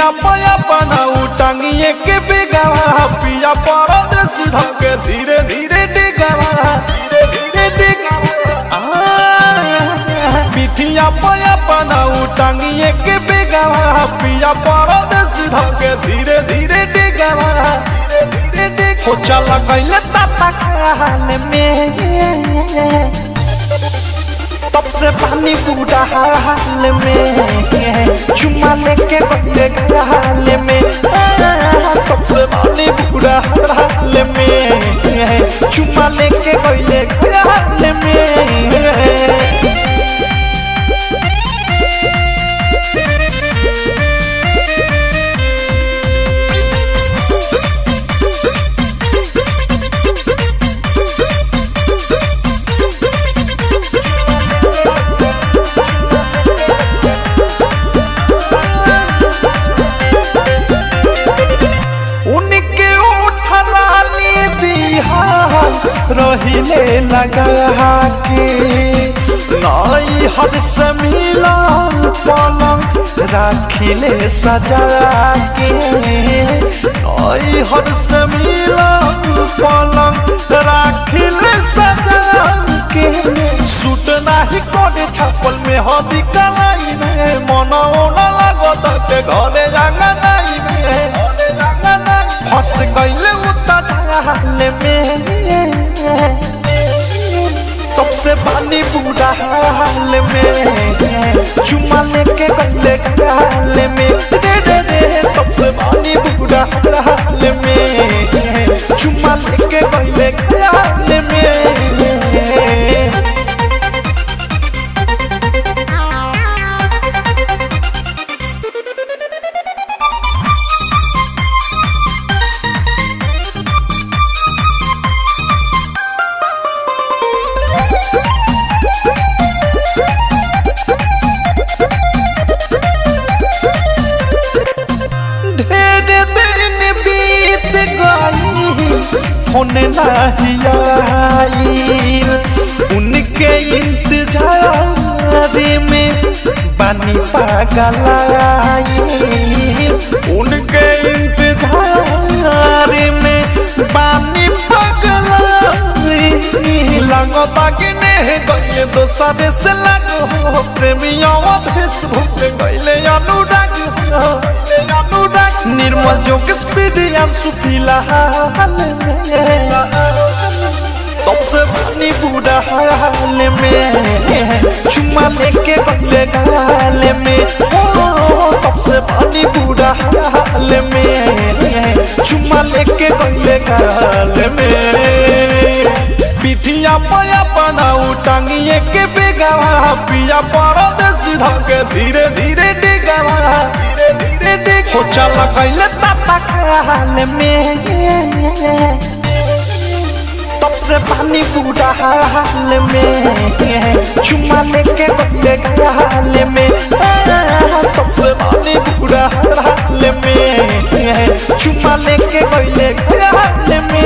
पिठिया पया बनाऊ टांगिए के बेगावा पिया परदेसी धके धीरे धीरे डिगावा धीरे धीरे डिगावा आ, पिठिया पया बनाऊ टांगिए के बेगावा पिया परदेसी धके धीरे धीरे डिगावा धीरे धीरे डिगावा हो चला कैले ताता खाल में तब से पानी बूढ़ा हाल में चुमा लेके बदले हाल में तब से पानी बूढ़ा हाल में चुमा लेके बदले हाल में उनके उठला ली दिहा रहिले लगा के नई हर से मिलन पलंग राखिले सजा के नई हर से मिलन पलंग राखिले सजा के सूट नाही कोडे छापल में हदी कलाई में मनो न लागत के घरे रंगा नाई में फंस गईले उता झाल में तब से पानी बूढ़ा हाल में चुमा लेके गले हाल में रे रे रे तब से पानी बूढ़ा हाल में चुमा लेके गले हाल में ढेर दिन बीत गई होने नहीं आईल उनके इंतजार में बानी पागल आईल उनके इंतजार में बानी पागल आईल लगता कि नहीं गए दोसरे से लगो प्रेमियों फेसबुक गईले अनुराग हो अनुराग निर्मल जोग स्पीड अंशु फिलहाल में सबसे पानी बूढ़ा हाल में चुम्मा लेके बदले गाल में ओ सबसे पानी बूढ़ा हाल में चुम्मा लेके बदले गाल में पिठिया पया बनाऊ टांगिए के बेगावा पिया परदेसी धके धीरे धीरे डिगावा धीरे धीरे डिग हो चला कैले ताता खाल में तब से पानी बूढ़ा हाल में चुमा लेके बदले हाल में तब से पानी बूढ़ा हाल में चुमा लेके बदले हाल में